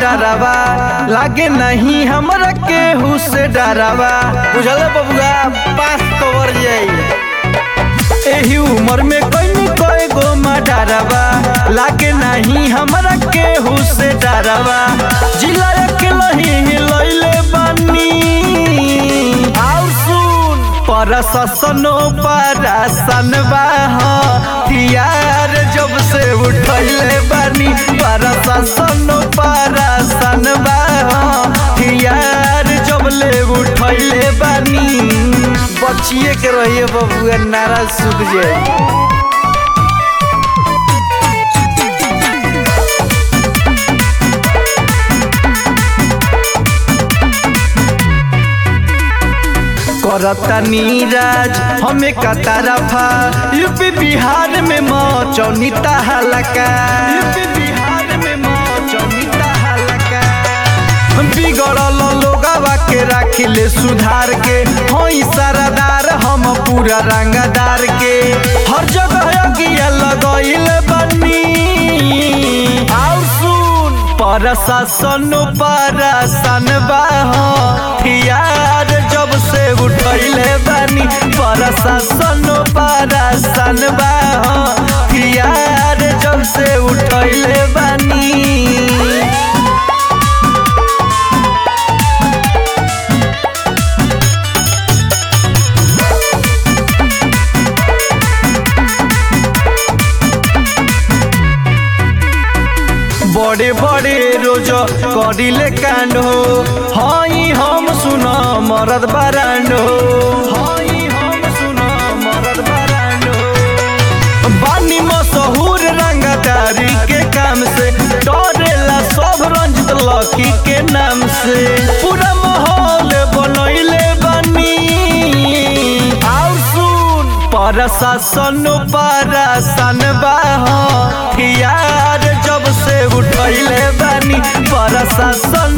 डरावा लागे नहीं हमरा केहू से डरावा बुझल बबुआ पास कवर जाई एही उम्र में कई कई गो डरावा लागे नहीं हमरा केहू से डरावा जिला के लही लइले बानी आउ सुन प्रशासनो परासन बा हथियार जब से उठैले बानी प्रशासनो परासन बा हथियार जब ले उठैले बानी बचिए के रहिए बबुआ नारा सुख जाए करता नीराज हमें का तरफा यूपी बिहार में मौचौनी हलका यूपी बिहार में मौचौनी हलका बिगड़ल लोगवा के राखिले सुधार के हई सरदार हम पूरा रंगदार के हर जगह अगिया लगइल बनी आउ सुन प्रशासन परसन बा हथियार जब से उठैले बानी प्रशासन परसन बा हथियार जब से उठैले बानी बड़े बड़े रोज करिले कांड हो हई हम सुन मरद बारांड हो हई हम सुन मरद बारांड हो बानी मशहूर रंगदारी के काम से डरेला सब रंजित लकी के नाम से पूरा माहौल बनैले बनी आउ सुन प्रशासन परसन बा हथियार जब से उठैले बानी प्रशासन